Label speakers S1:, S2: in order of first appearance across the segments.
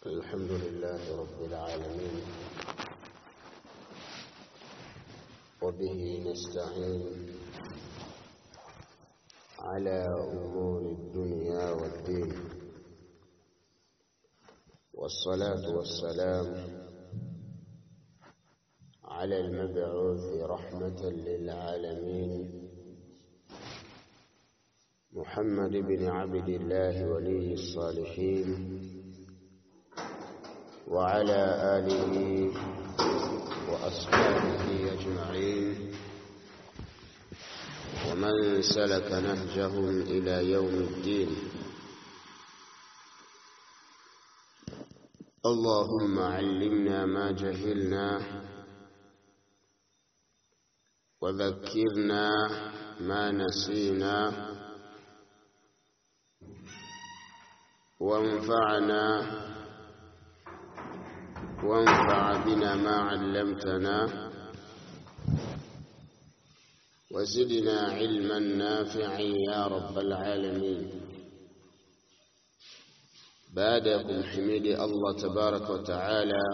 S1: الحمد لله رب العالمين وبه نستعين على أمور الدنيا والدين والصلاة والسلام على المبعوث رحمة للعالمين محمد بن عبد الله ولي الصالحين وعلى آله وأصحابه أجمعين ومن سلك نهجهم إلى يوم الدين اللهم علمنا ما جهلنا وذكرنا ما نسينا وانفعنا وانفع بنا ما علمتنا وزدنا علما نافعا يا رب العالمين بعدكم حميد الله تبارك وتعالى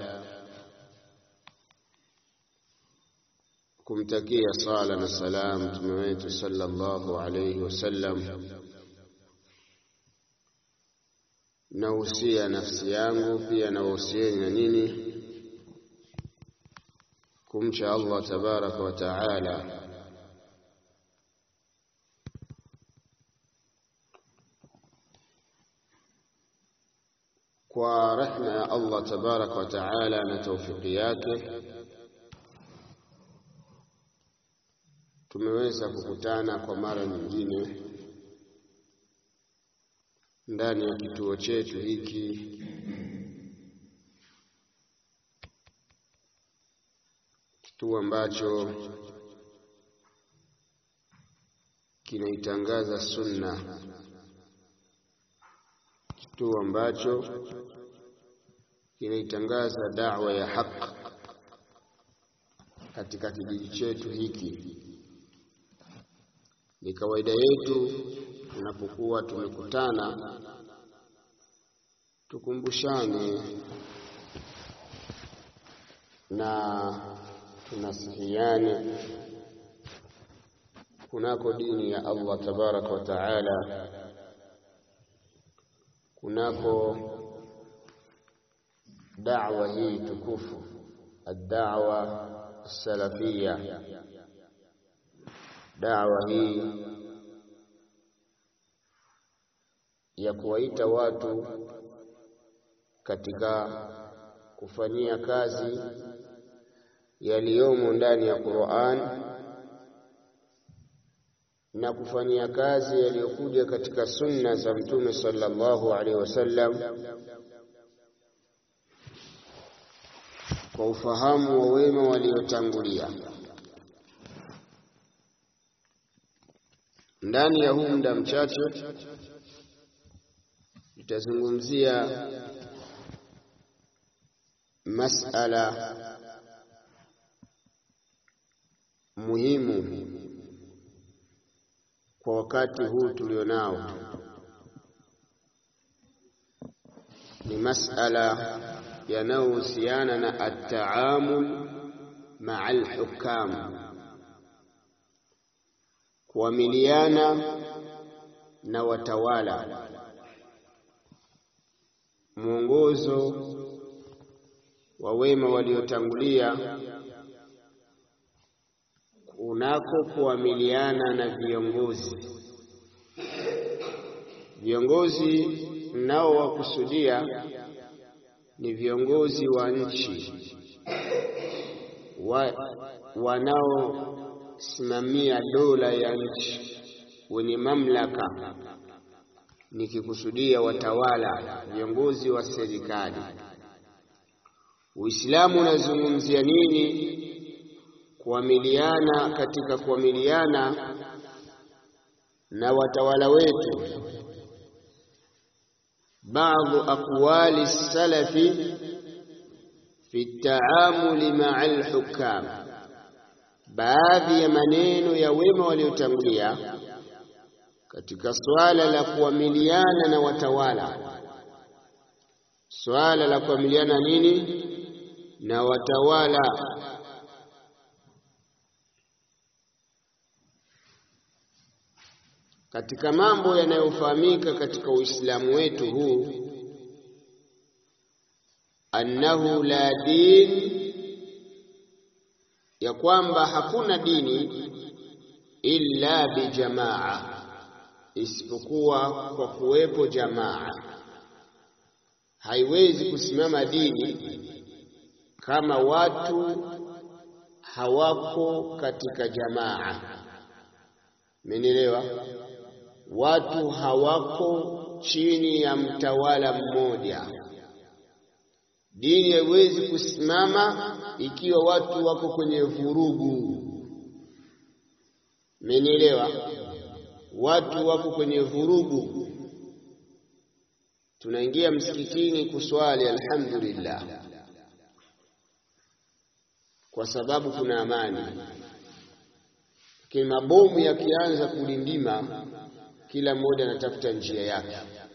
S1: kumtakia sala na salam mtume wetu sallallahu alayhi wasallam nausia nafsi yangu pia nawahusieni na nini kumcha Allah tabaraka wa taala kwa rehma ya Allah tabaraka wa taala na taufiki yake tumeweza kukutana kwa mara nyingine ndani ya kituo chetu hiki kituo ambacho kinaitangaza sunna kituo ambacho kinaitangaza da'wa ya haq katika kijiji chetu hiki ni kawaida yetu tunapokuwa tumekutana tukumbushane na tunasihiane kunako dini ya Allah tabaraka wa taala kunako da'wa hii tukufu ad-da'wa salafia da'wa hii ya kuwaita watu katika kufanyia kazi yaliyomo ndani ya Qur'an na kufanyia kazi yaliyokuja katika sunna za Mtume sallallahu alaihi wasallam kwa ufahamu wa wema waliotangulia. Ndani ya huu muda mchache tutazungumzia masala muhimu kwa wakati huu tulionao. Ni masala yanayohusiana na at-taamul maa al-hukam, kuamiliana na watawala mwongozo wa wema waliotangulia kunako kuamiliana na viongozi. Viongozi nao wakusudia ni viongozi wa nchi wa, wanaosimamia dola ya nchi wenye mamlaka nikikusudia watawala, viongozi wa serikali. Uislamu unazungumzia nini? Kuamiliana, katika kuamiliana na watawala wetu. Baadhi aqwali salafi fi taamuli maa alhukam, baadhi ya maneno ya wema waliotangulia katika suala la kuamiliana na watawala swala la kuamiliana nini na watawala. Katika mambo yanayofahamika katika Uislamu wetu huu, annahu la din, ya kwamba hakuna dini illa bijamaa, isipokuwa kwa kuwepo jamaa. Haiwezi kusimama dini kama watu hawako katika jamaa. Mmenielewa? Watu hawako chini ya mtawala mmoja. Dini haiwezi kusimama ikiwa watu wako kwenye vurugu. Mmenielewa? Watu wako kwenye vurugu. Tunaingia msikitini kuswali, alhamdulillah, kwa sababu kuna amani, lakini mabomu yakianza kulindima, kila mmoja anatafuta njia yake.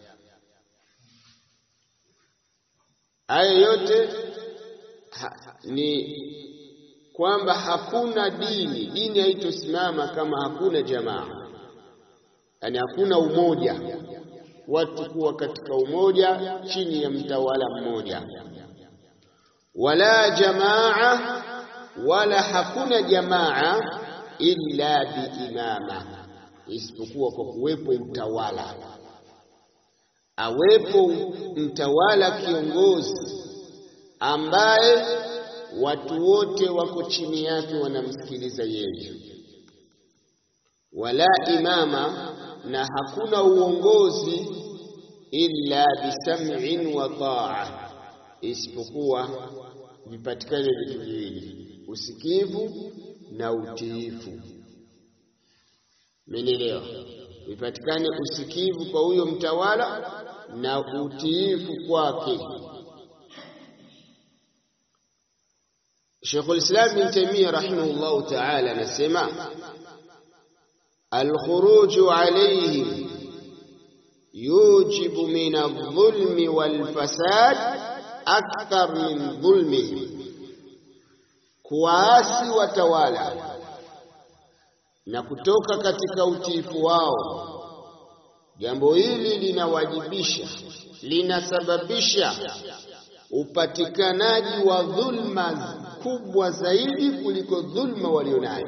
S1: Haya yote ha, ni kwamba hakuna dini. Dini haitosimama kama hakuna jamaa, yaani hakuna umoja, watu kuwa katika umoja chini ya mtawala mmoja. Wala jamaa, wala hakuna jamaa illa biimama, isipokuwa kwa kuwepo utawala, awepo mtawala kiongozi ambaye watu wote wako chini yake wanamsikiliza yeye. Wala imama, na hakuna uongozi illa bisam'in wa ta'a, isipokuwa vipatikane vitu viwili, usikivu na utiifu. Menelewa, vipatikane usikivu kwa huyo mtawala na utiifu kwake. Sheikhul Islam Ibn Taymiyyah rahimahullahu ta'ala anasema alkhuruju alayhim yujibu min adh-dhulmi wal fasad akthar min dhulmihim, kuwaasi watawala na kutoka katika utiifu wao, jambo hili linawajibisha, linasababisha upatikanaji wa dhulma kubwa zaidi kuliko dhulma walionayo.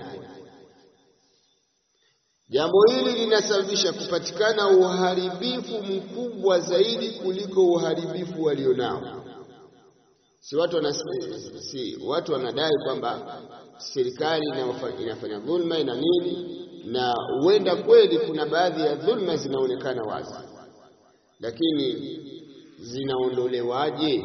S1: Jambo hili linasababisha kupatikana uharibifu mkubwa zaidi kuliko uharibifu walionao. Si watu wana, si watu wanadai kwamba serikali inafanya dhulma ina nini, na huenda kweli kuna baadhi ya dhulma zinaonekana wazi, lakini zinaondolewaje?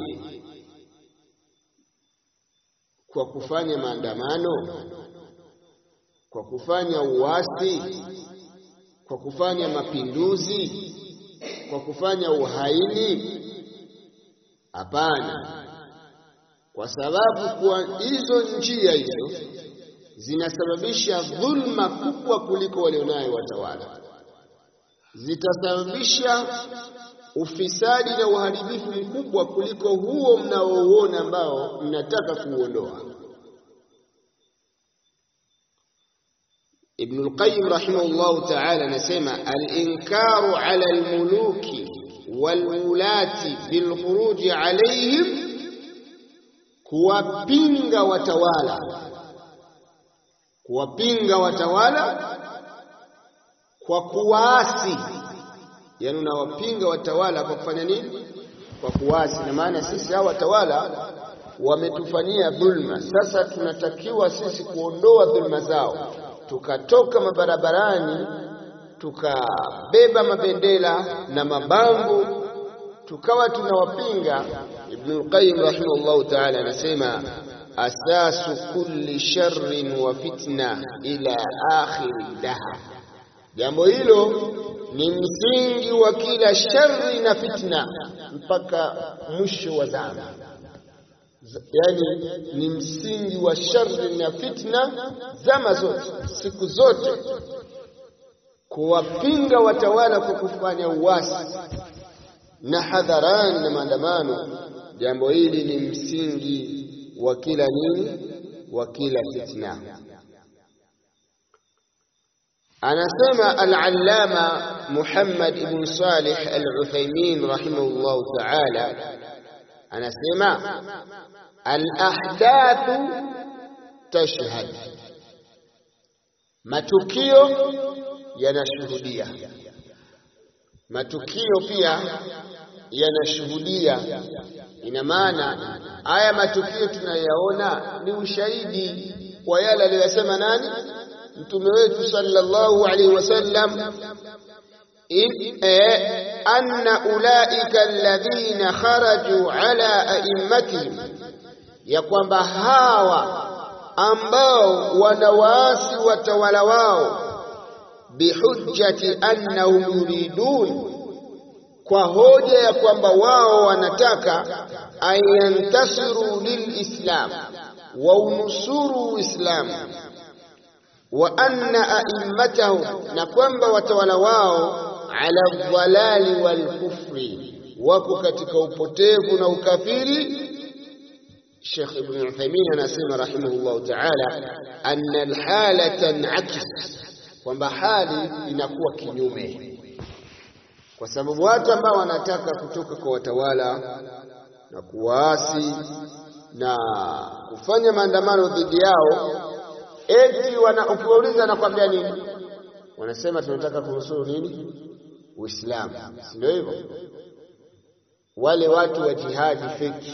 S1: Kwa kufanya maandamano, kwa kufanya uasi, kwa kufanya mapinduzi, kwa kufanya uhaini? Hapana, kwa sababu kwa hizo njia hizo zinasababisha dhulma kubwa kuliko walionayo watawala, zitasababisha ufisadi na uharibifu mkubwa kuliko huo mnaouona ambao mnataka kuuondoa. Ibnul Qayyim rahimahullahu ta'ala anasema al-inkaru ala al-muluki wal-wulati bil-khuruji alayhim, kuwapinga watawala, kuwapinga watawala kwa kuwaasi Yaani, unawapinga watawala kwa kufanya nini? Kwa kuwasi. Na maana sisi hao watawala wametufanyia dhulma, sasa tunatakiwa sisi kuondoa dhulma zao, tukatoka mabarabarani, tukabeba mabendera na mabango, tukawa tunawapinga. Ibnul Qayyim rahimahullahu ta'ala anasema asasu kulli sharrin wa fitna ila akhiri daha, jambo hilo ni msingi wa kila shari na fitna mpaka mwisho wa zama. Yaani ni msingi wa shari na fitna zama zote, siku zote, kuwapinga watawala kwa kufanya uasi, na hadharani na maandamano. Jambo hili ni msingi wa kila nini, wa kila fitna. Anasema al-Allama Muhammad ibn Salih al-Uthaymeen rahimahullahu ta'ala, anasema al-ahdathu tashhad, matukio yanashuhudia, matukio pia yanashuhudia. Ina maana haya matukio tunayaona ni ushahidi kwa yale aliyosema nani Mtume wetu sallallahu alaihi wasallam, anna ulaika alladhina kharaju ala aimmatihim, ya kwamba hawa ambao wanawaasi watawala wao, bihujjati annahum yuridun, kwa hoja ya kwamba wao wanataka ayantasiru lilislam, waunusuru Uislamu wa anna aimmatahum, na kwamba watawala wao ala dhalali wal kufri, wako katika upotevu na ukafiri. Sheikh Ibn Uthaymeen anasema rahimahullahu ta'ala, anna alhala tanakis, kwamba hali inakuwa kinyume, kwa sababu watu ambao wanataka kutoka kwa watawala na kuwaasi na kufanya maandamano dhidi yao eti ukiwauliza nakwambia nini? Wanasema tunataka kunusuru nini? Uislamu, si ndio hivyo? Wale watu wa jihadi feki,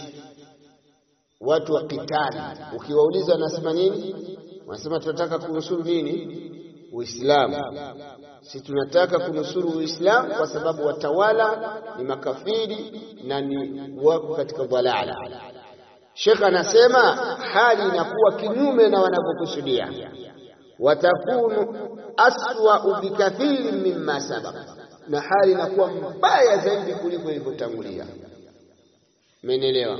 S1: watu wa kitali, ukiwauliza wanasema nini? Wanasema tunataka kunusuru nini? Uislamu. Si tunataka kunusuru Uislamu kwa sababu watawala ni makafiri na ni wako katika dhalala. Sheikh anasema hali inakuwa kinyume na wanavyokusudia, watakunu aswa bikathiri mimma sabaka, na hali inakuwa mbaya zaidi kuliko ilivyotangulia. Umeelewa?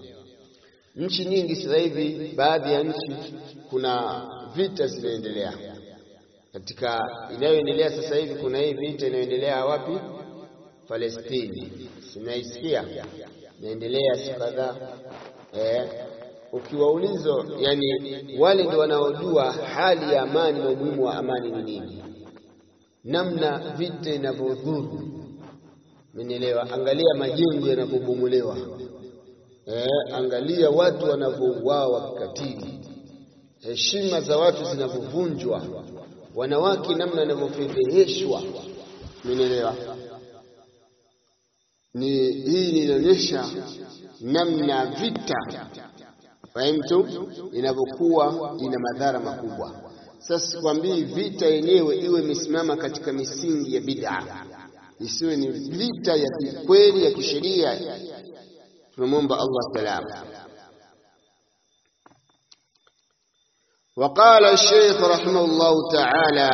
S1: Nchi nyingi sasa hivi, baadhi ya nchi kuna vita zinaendelea. Katika inayoendelea sasa hivi kuna hii vita inayoendelea wapi? Palestini, sinaisikia inaendelea siku kadhaa Eh, ukiwauliza yani, wale ndio wanaojua hali ya amani na umuhimu wa amani ni nini, namna vita inavyodhuru. Umenielewa? Angalia majengo yanavyobomolewa, eh, angalia watu wanavyouawa kikatili, heshima za watu zinavyovunjwa, wanawake namna wanavyofedheheshwa. Umenielewa? Ni hii inaonyesha namna vita fahimtu inavyokuwa ina madhara makubwa. Sasa sikwambii vita yenyewe iwe imesimama katika misingi ya bid'a, isiwe ni vita ya kweli ya kisheria. Tunamwomba Allah salama. Waqala Sheikh rahimahullahu ta'ala,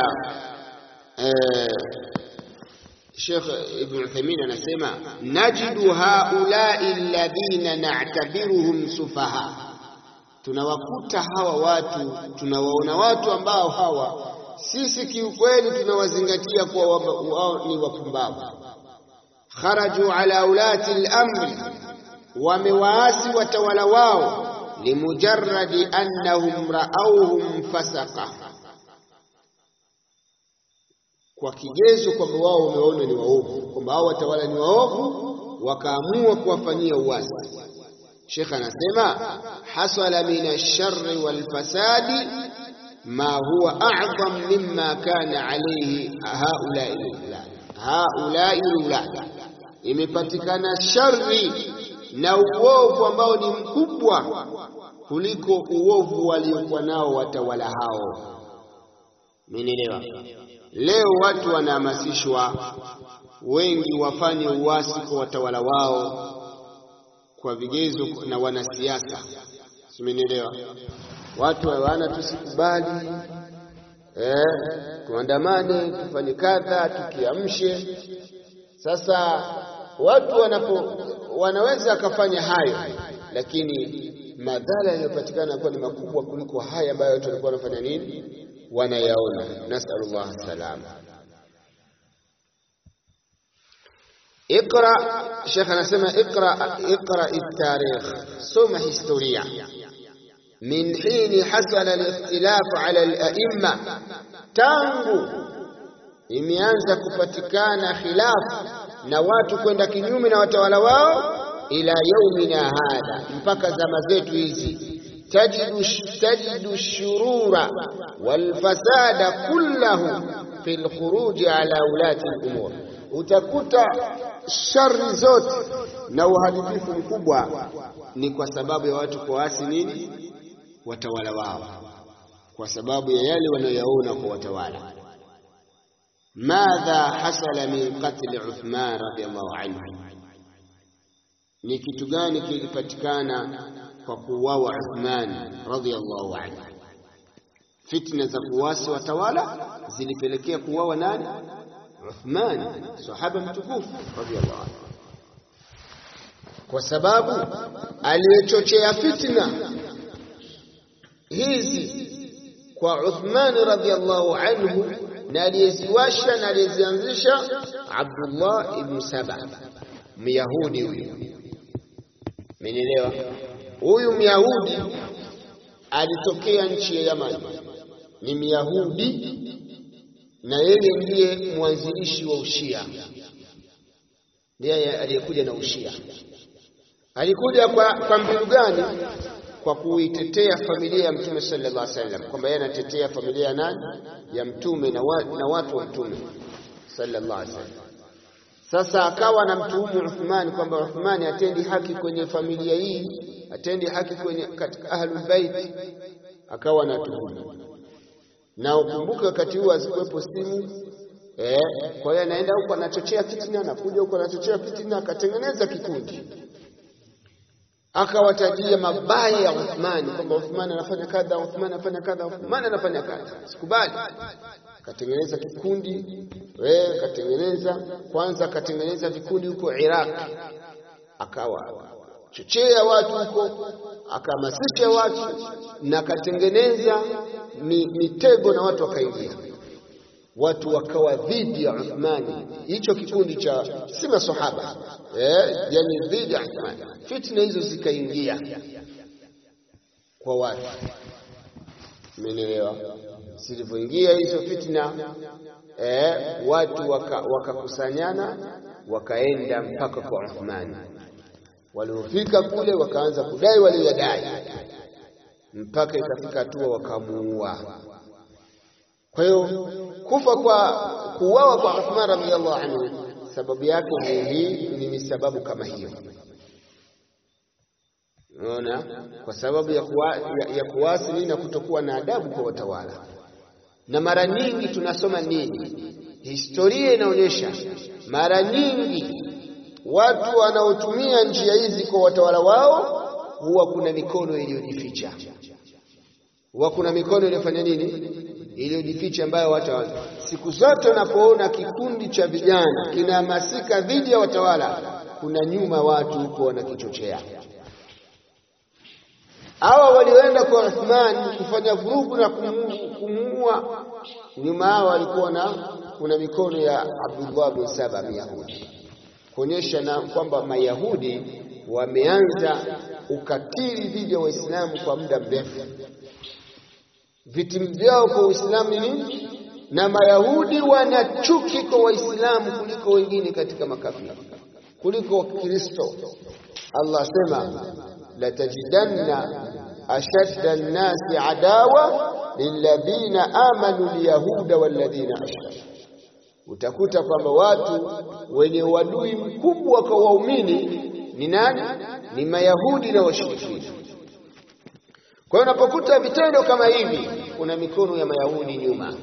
S1: Sheikh Ibn Uthaymeen anasema najidu haulai alladhina na'tabiruhum sufaha, tunawakuta hawa watu, tunawaona watu ambao hawa sisi kiukweli tunawazingatia kuwa wao ni wapumbavu. Kharaju ala ulati al-amri, wamewaasi watawala wao, limujarradi annahum ra'awhum fasaqa kwa kigezo kwamba wao wameona ni waovu, kwamba hao watawala ni waovu, wakaamua kuwafanyia uwazi. Sheikh anasema hasala min ash-sharri wal fasadi ma huwa a'zam mimma kana alayhi haulai haulai ulad, imepatikana shari na uovu ambao ni mkubwa kuliko uovu waliokuwa nao watawala hao. Mmenielewa? Leo watu wanahamasishwa wengi wafanye uasi kwa watawala wao kwa vigezo na wanasiasa, simenielewa? Watu hawana, tusikubali eh, tuandamane, tufanye kadha, tukiamshe. Sasa watu wanapo wanaweza akafanya hayo, lakini madhara yanayopatikana kuwa ni makubwa kuliko haya ambayo watu walikuwa wanafanya nini wanayaona. Nasalullah salama. Iqra, Sheikh anasema iqra, iqra at-tarikh, soma historia min hini hasala al-ikhtilafu ala al-a'imma, tangu imeanza kupatikana khilafu na watu kwenda kinyume na watawala wao, ila yaumina hadha, mpaka zama zetu hizi tajidu, tajidu shurura walfasada kullahu fi lkhuruji ala ulati lumur, utakuta shari zote na uharibifu mkubwa ni kwa sababu ya watu kuasi nini watawala wao, kwa sababu ya yale wanayoyaona kwa watawala. Madha hasala min qatli Uthman radhiyallahu anhu, ni kitu gani kilipatikana kwa kuuawa Uthman radhiyallahu anhu? Fitna za kuwasi watawala zilipelekea kuuawa nani? Uthman, sahaba mtukufu radhiyallahu anhu, kwa sababu aliyechochea fitna hizi kwa Uthman radhiyallahu anhu na aliyeziwasha na aliyezianzisha Abdullah ibn Saba, Myahudi huyu. Mmenielewa? Huyu Myahudi alitokea nchi ya Yaman, ni Myahudi na yeye ndiye mwanzilishi wa Ushia, ndiye aliyekuja na Ushia. Alikuja kwa, kwa mbinu gani? Kwa kuitetea familia ya Mtume sallallahu alaihi wasallam, kwamba yeye anatetea familia ya nani? Ya Mtume na, wa, na watu wa Mtume sallallahu alaihi wasallam. Sasa akawa na mtuhumu Uthman kwamba Uthmani atendi haki kwenye familia hii, atendi haki kwenye katika ahlul bait, akawa na tuhumu. Na ukumbuke wakati huo hazikuwepo simu eh, kwa hiyo anaenda huko anachochea fitina, anakuja huko anachochea fitina, akatengeneza kikundi akawatajia mabaya ya Uthmani kwamba Uthmani anafanya kadha, Uthmani anafanya kadha, Uthmani anafanya kadha. Sikubali. Akatengeneza kikundi wewe, akatengeneza kwanza, akatengeneza vikundi huko Iraq, akawa chochea watu huko, akahamasisha watu na akatengeneza mitego na watu wakaingia, watu wakawa dhidi ya Uthmani. Hicho kikundi cha si masahaba eh, yani dhidi ya Uthmani. Fitna hizo zikaingia kwa watu, umenielewa? Zilivyoingia hizo fitna eh, watu wakakusanyana waka wakaenda mpaka kwa Uthmani. Waliofika kule wakaanza kudai waliyodai, mpaka ikafika hatua wakamuua. Kwa hiyo kufa kwa kuuawa kwa Uthman radhiyallahu anhu sababu yake ni hii, ni sababu kama hiyo. Unaona, kwa sababu ya, kuwa, ya, ya kuasi nini na kutokuwa na adabu kwa watawala. Na mara nyingi tunasoma nini, historia inaonyesha mara nyingi watu wanaotumia njia hizi kwa watawala wao huwa kuna mikono iliyojificha, huwa kuna mikono iliyofanya nini, iliyojificha, ambayo watu siku zote unapoona kikundi cha vijana kinahamasika dhidi ya watawala, kuna nyuma watu huko wanakichochea. Hawa walioenda kwa Uthman kufanya vurugu na kumuua, nyuma hao walikuwa na kuna mikono ya Abdullah bin Saba Myahudi, kuonyesha na kwamba Mayahudi wameanza ukatili dhidi ya Waislamu kwa muda mrefu. Vitimbi vyao kwa Uislamu ni nini? Na Mayahudi wana chuki kwa Waislamu kuliko wengine katika makafiri, kuliko Wakristo. Allah asema latajidanna ashadda nnasi adawa lilladhina amanu lyahuda walladhina ashraku, utakuta kwamba watu wenye uadui mkubwa kwa waumini ni nani? Ni Mayahudi na washirikina. Kwa hiyo unapokuta vitendo kama hivi, kuna mikono ya Mayahudi nyuma.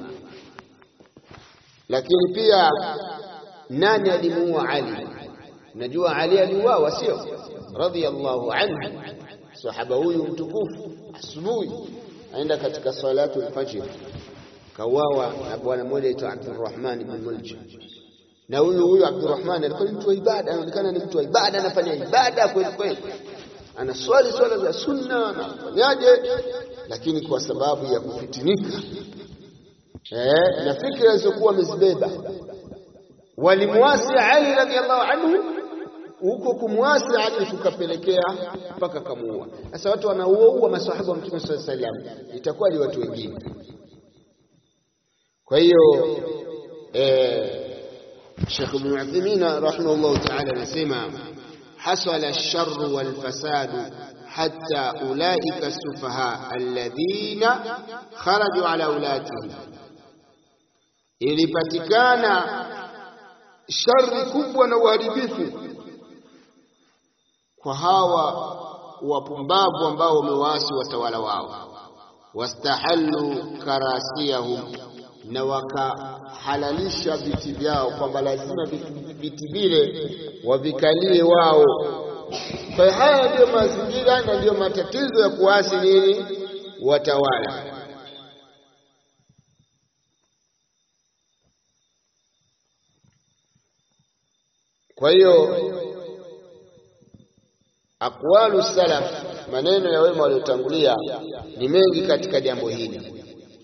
S1: Lakini pia nani alimuua Ali? Najua Ali aliuawa, sio? Radhiyallahu anhu, sahaba huyu mtukufu, asubuhi aenda katika salatu al-fajr, kauawa na bwana mmoja aitwa Abdurrahman ibn Muljim. Na huyu huyu Abdurrahman alikuwa ni mtu wa ibada, anaonekana ni mtu wa ibada, anafanya ibada kweli kweli, anaswali swala za sunna, anafanyaje, lakini kwa sababu ya kufitinika eh, na fikra zilizokuwa amezibeba walimwasi Ali radhiallahu anhu, huko kumwasi Ali kukapelekea mpaka kamuua. Sasa watu wanauaua masahaba wa Mtume sallallahu alaihi wasallam, itakuwa ni watu wengine. Kwa hiyo eh, Sheikh Ibn Uthaymeen rahimahullah ta'ala anasema hasala ash-sharru wal fasadu hatta ulaika as-sufaha alladhina kharaju ala ulatihim, ilipatikana shari kubwa na uharibifu kwa hawa wapumbavu ambao wamewaasi watawala wao, wastahallu karasiyahum na wakahalalisha viti vyao, kwamba lazima viti vile wavikalie wao. Kwa hiyo haya ndiyo mazingira na ndiyo matatizo ya kuasi nini watawala. Kwa hiyo aqwalu salaf, maneno ya wema waliotangulia ni mengi katika jambo hili.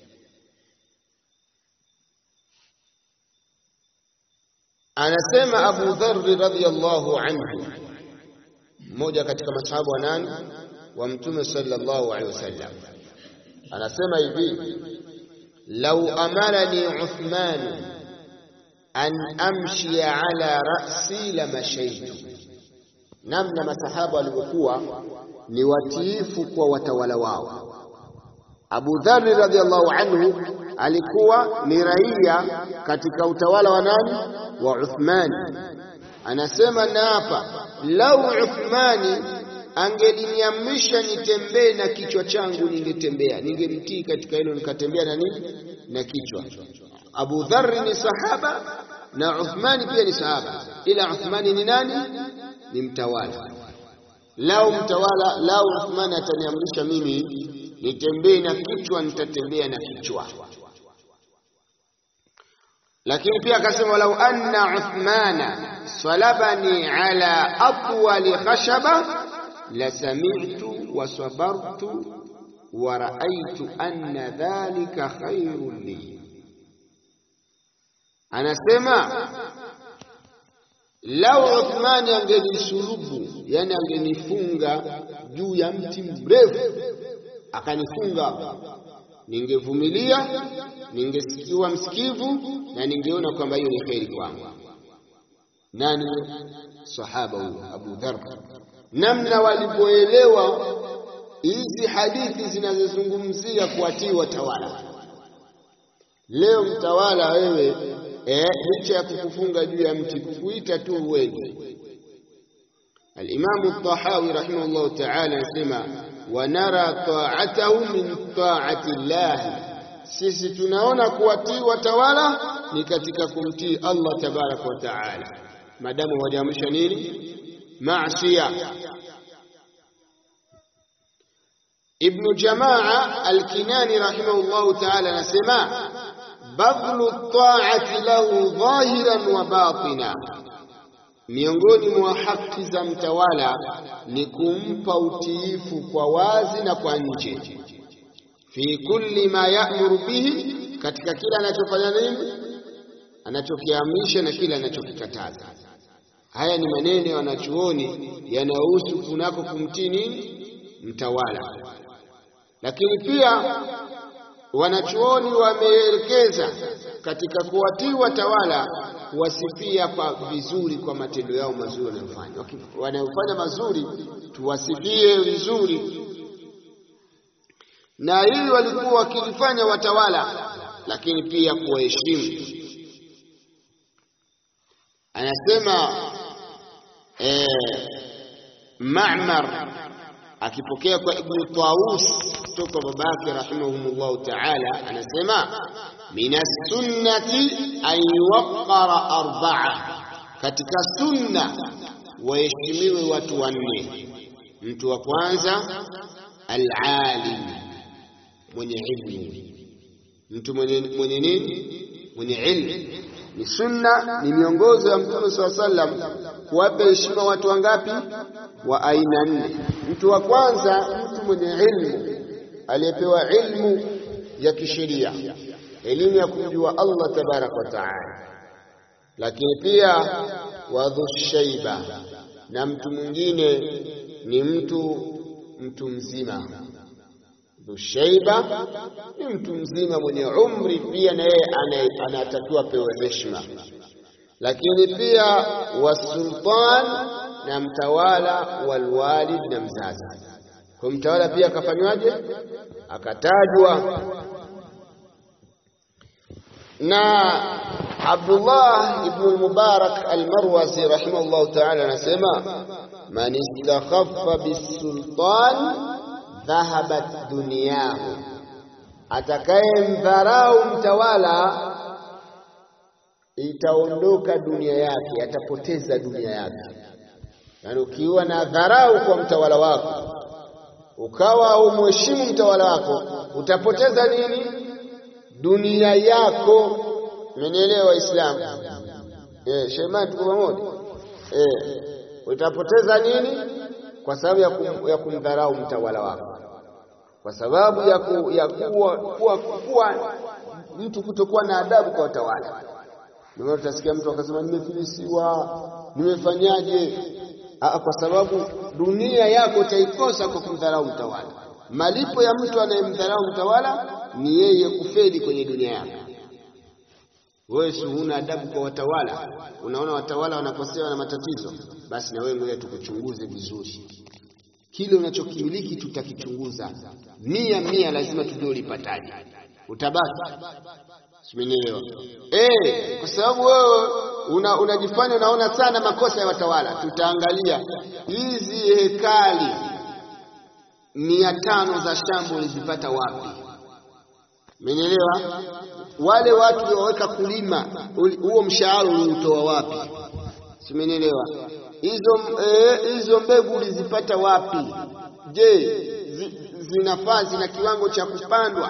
S1: Anasema Abu Dharr radhiyallahu anhu, mmoja katika masahaba wa nani wa Mtume sallallahu alaihi wasallam, anasema hivi, lau amarani Uthman an amshia ala ra'si la mashaitu, namna masahaba walivyokuwa ni watiifu kwa watawala wao. Abu Dharr radhiyallahu anhu alikuwa ni raia katika utawala wa nani? Wa Uthman. Anasema na hapa, lau Uthmani angeliniamrisha nitembee na kichwa changu, ningetembea, ningemtii katika hilo, nikatembea na nini? Na kichwa. Abu Dharr ni sahaba na Uthmani pia ni sahaba, ila Uthmani ni nani? Ni mtawala. Lau mtawala, lau Uthmani ataniamrisha mimi nitembee na kichwa, nitatembea na kichwa. Lakini pia akasema, walau anna Uthmana salabani ala atwali khashaba la sami'tu wa sabartu wa ra'aytu anna dhalika khairun li. Anasema lau Uthmani angenisulubu, yani angenifunga juu ya mti mrefu akanifunga, ningevumilia, ningesikiwa msikivu na ningeona kwamba hiyo ni kheri kwangu. Nani? Sahaba huyo Abu Dharr, namna walipoelewa hizi hadithi zinazozungumzia kuwatii watawala. Leo mtawala wewe eh, licha ya kukufunga juu ya mti kukuita tu uende. Alimamu Tahawi rahimahullahu taala anasema wanara taatahu min taati llahi, sisi tunaona kuwatii watawala ni katika kumtii Allah tabaraka wa taala, maadamu hawajaamrisha nini maasia. Ibnu Jamaa Alkinani rahimahullahu taala anasema badlu taati lahu dhahiran wa batina, miongoni mwa haki za mtawala ni kumpa utiifu kwa wazi na kwa nje. Fi kulli ma ya'muru bihi, katika kila anachofanya nini, anachokiamrisha na kila anachokikataza. Haya ni maneno ya wanachuoni yanayohusu kunako kumtii nini mtawala, lakini pia wanachuoni wameelekeza katika kuwatii watawala kuwasifia kwa vizuri kwa matendo yao mazuri wanayofanya. Wanayofanya mazuri tuwasifie vizuri, na hili walikuwa wakilifanya watawala, lakini pia kuwaheshimu. Anasema eh, Ma'mar akipokea kwa Ibnu Tawus kutoka babake rahimahumullahu taala, anasema min sunnati an yuwaqqara arbaa, katika sunna waheshimiwe watu wanne. Mtu wa kwanza alalim, mwenye ilmu. Mtu mwenye mwenye nini? Mwenye ilmu. Ni sunna, ni miongozo ya Mtume saa sallam kuwapa heshima watu wangapi? Wa aina nne. Mtu wa kwanza, mtu mwenye ilmu, aliyepewa ilmu ya kisheria, elimu ya kumjua Allah tabaraka wa taala. lakini pia wadhushaiba, na mtu mwingine ni mtu mtu mzima. Dhushaiba ni mtu mzima mwenye umri, pia na yeye anatakiwa pewe heshima. Lakini pia wasultan, na mtawala, walwalid, na mzazi. Kwa mtawala pia akafanywaje? Akatajwa na Abdullah ibn al-Mubarak al-Marwazi rahimahullahu ta'ala anasema man istakhaffa bisultan dhahabat dunyahu, atakayemdharau mtawala itaondoka dunia yake, atapoteza dunia yake. Yaani, ukiwa na dharau kwa mtawala wako, ukawa umheshimu mtawala wako, utapoteza nini? Dunia yako. Mmenielewa Waislamu? Eh, shemani, tuko pamoja eh. Utapoteza nini? Kwa sababu ya, kum, ya kumdharau mtawala wako, kwa sababu ya, ku, ya kuwa, kuwa, kuwa mtu kutokuwa na adabu kwa watawala. Ndio utasikia mtu akasema nimefilisiwa, nimefanyaje? Aa, kwa sababu dunia yako utaikosa kwa kumdharau mtawala. Malipo ya mtu anayemdharau mtawala ni yeye kufeli kwenye dunia yako. Wewe si huna adabu kwa watawala, unaona watawala wanakosewa na matatizo, basi na wewe ngoja tukuchunguze vizuri. Kile unachokimiliki tutakichunguza mia mia, lazima tujue ulipataje, utabaki simenielewa. Eh, kwa sababu wewe una, unajifanya unaona sana makosa ya watawala. Tutaangalia hizi hekali mia tano za shamba ulizipata wapi? Umenielewa? Wale watu walioweka kulima huo mshahara uliutoa wapi? Simenielewa? Hizo hizo e, mbegu ulizipata wapi? Je, zi, zinafaa zina kiwango cha kupandwa?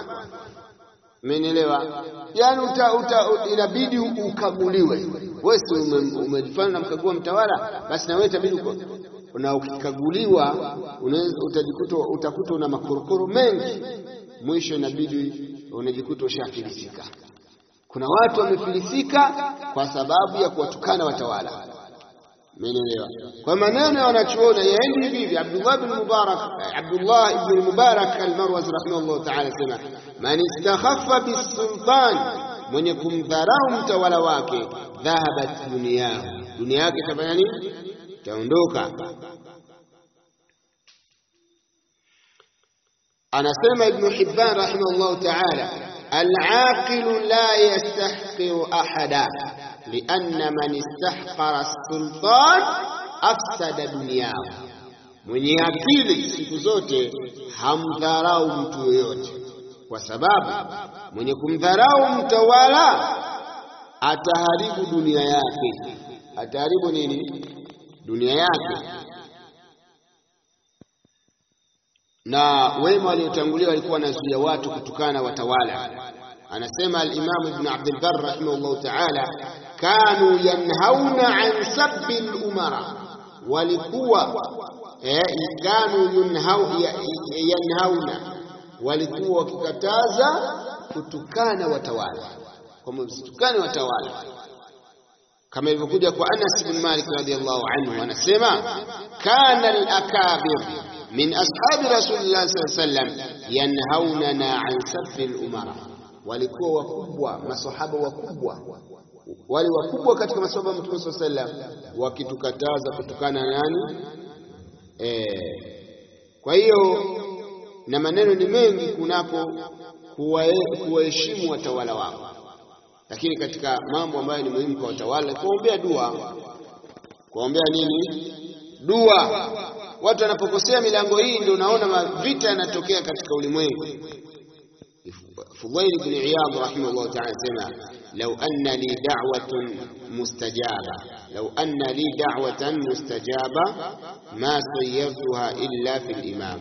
S1: Umenielewa? Yaani uta, uta, inabidi ukaguliwe. Wewe si umejifanya unamkagua mtawala, basi na wewe itabidi na ukikaguliwa utajikuta utakuta una makorokoro mengi, mwisho inabidi unajikuta ushafilisika. Kuna watu wamefilisika kwa sababu ya kuwatukana watawala. Umeelewa? Kwa maneno ya wanachuoni yaendi hivi hivi. Abdullah ibn Mubarak, Abdullah ibn Mubarak al-Marwazi rahimahullah ta'ala sema man istakhaffa bisultan, mwenye kumdharau mtawala wake, dhahabat duniyahu, dunia yake itafanya nini? Itaondoka. Anasema Ibn Hibban rahimahullah ta'ala al-aqilu la yastahqiru ahada lianna man istahqara sultan afsada dunyahu, mwenye akili siku zote hamdharau mtu yoyote, kwa sababu mwenye kumdharau mtawala ataharibu dunia yake. Ataharibu nini? Dunia yake. Na wema waliotangulia walikuwa wanazuia watu kutukana na watawala. Anasema al-Imam Ibn Abd al-Barr rahimahullah ta'ala, kanu yanhauna an sabbi al-umara, walikuwa eh, kanu yunhau, yanhauna, walikuwa wakikataza kutukana watawala, kwamba msitukane watawala, kama ilivyokuja kwa Anas bin Malik radhiyallahu anhu, anasema kana al-akabir min ashabi rasulillah sallallahu alayhi wasallam yanhaunana an sabbi al-umara walikuwa wakubwa masahaba wakubwa wale wakubwa katika masahaba wa Mtume sallallahu alaihi wasallam wakitukataza kutokana na nani e, kwa hiyo na maneno ni mengi kunako kuwaheshimu watawala wao, lakini katika mambo ambayo ni muhimu kwa watawala kuombea dua, kuombea nini? Dua. Watu wanapokosea milango hii, ndio unaona vita yanatokea katika ulimwengu. Fudail ibn Iyad rahimahullah ta'ala sema law anna li da'watun mustajaba law anna li da'watan mustajaba ma sayyartuha illa fil imam,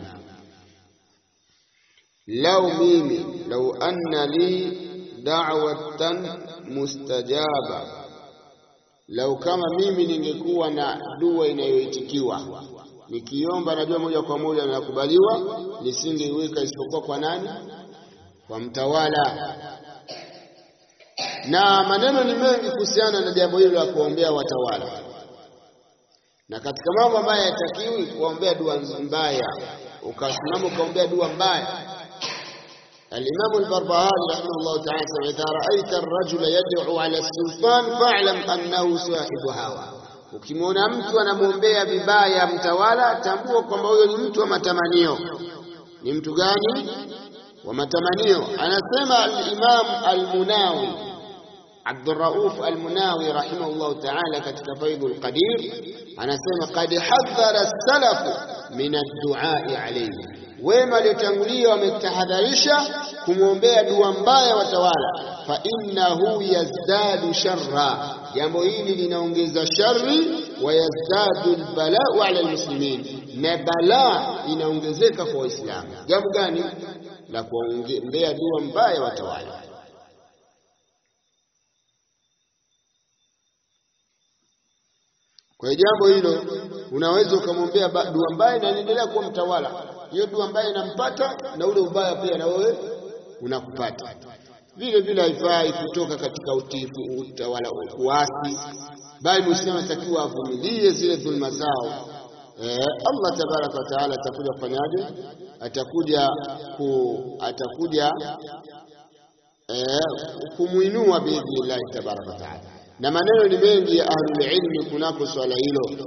S1: law mimi law anna li da'watan mustajaba, lau kama mimi ningekuwa na dua inayoitikiwa nikiomba najua moja kwa moja nakubaliwa, nisingeiweka isipokuwa kwa nani? Kwa mtawala. na maneno ni mengi kuhusiana na jambo hilo la kuombea watawala, na katika mambo ambayo hayatakiwi kuombea dua mbaya, ukasimama ukaombea dua mbaya. Alimamu Albarbahari rahimahullahu taala sema, idha raaita arrajula yad'u ala sultan fa'lam annahu sahibu hawa, ukimwona mtu anamwombea vibaya mtawala, tambua kwamba huyo ni mtu wa matamanio. Ni mtu gani? Wa matamanio. Anasema al-Imam al-Munawi Abdurrauf al-Munawi rahimahullahu ta'ala katika Faidul Qadir anasema qad hadhara salafu min ad-du'a alayhi, wema waliotangulia wametahadharisha kumwombea dua mbaya watawala. Fa innahu yazdadu sharra, jambo hili linaongeza shari, wa yazdadu albalau ala almuslimin, na balaa inaongezeka kwa Waislamu. Jambo gani? La kuombea dua mbaya watawala. Kwa jambo hilo unaweza ukamwombea dua mbaya na anaendelea kuwa mtawala. Hiyo dua mbaya inampata na ule ubaya pia na wewe unakupata. Vile vile haifai kutoka katika utifu utawala kuasi, bali Muislamu atakiwa avumilie zile dhulma zao. Eh, Allah tabaraka wa taala atakuja kufanyaje? Atakuja ku atakuja eh, kumuinua biidhnillahi tabaraka wa taala na maneno ni mengi ya ahlul ilmi kunako swala hilo,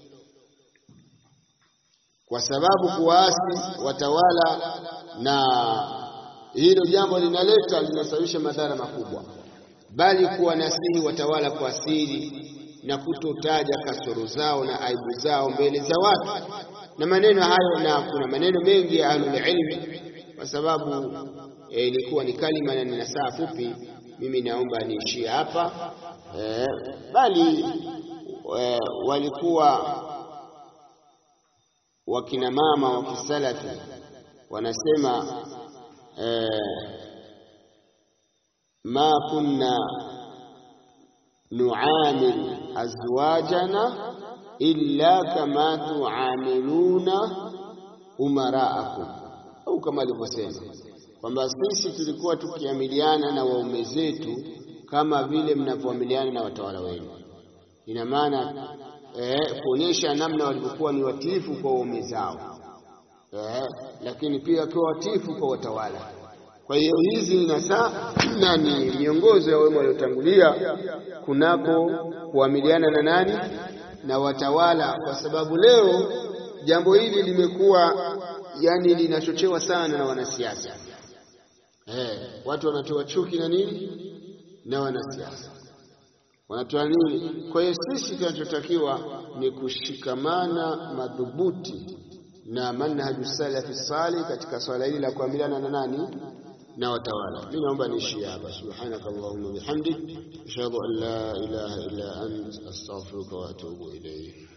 S1: kwa sababu kuwaasi watawala na hilo jambo linaleta linasababisha madhara makubwa, bali kuwanasihi watawala kwa siri na kutotaja kasoro zao na aibu zao mbele za watu na maneno hayo, na kuna maneno mengi ya ahlul ilmi, kwa sababu ilikuwa eh, ni kalima na nina saa fupi, mimi naomba niishie hapa. Eh, bali eh, walikuwa wakina mama wa kisalafi wanasema eh, ma kunna nuamil azwajana illa kama tuamiluna umaraakum, au kama alivyosema kwamba sisi tulikuwa tukiamiliana na waume zetu kama vile mnavyoamiliana na watawala wenu. Ina maana eh, kuonyesha namna walivyokuwa ni watiifu kwa waume zao eh, lakini pia wakiwa watiifu kwa watawala. Kwa hiyo hizi ni nasaa na ni miongozo ya wema waliotangulia kunako kuamiliana na nani na watawala, kwa sababu leo jambo hili limekuwa yani linachochewa sana na wanasiasa eh, watu wanatoa chuki na nini na wanasiasa wanatoa nini? Kwa hiyo sisi tunachotakiwa ni kushikamana madhubuti na manhaju salafi salih katika swala hili la kuamiliana na nani na watawala. Mimi naomba niishie hapa. Subhanaka Allahumma bihamdik ashhadu an la ilaha illa ant astaghfiruka wa atubu ilayk.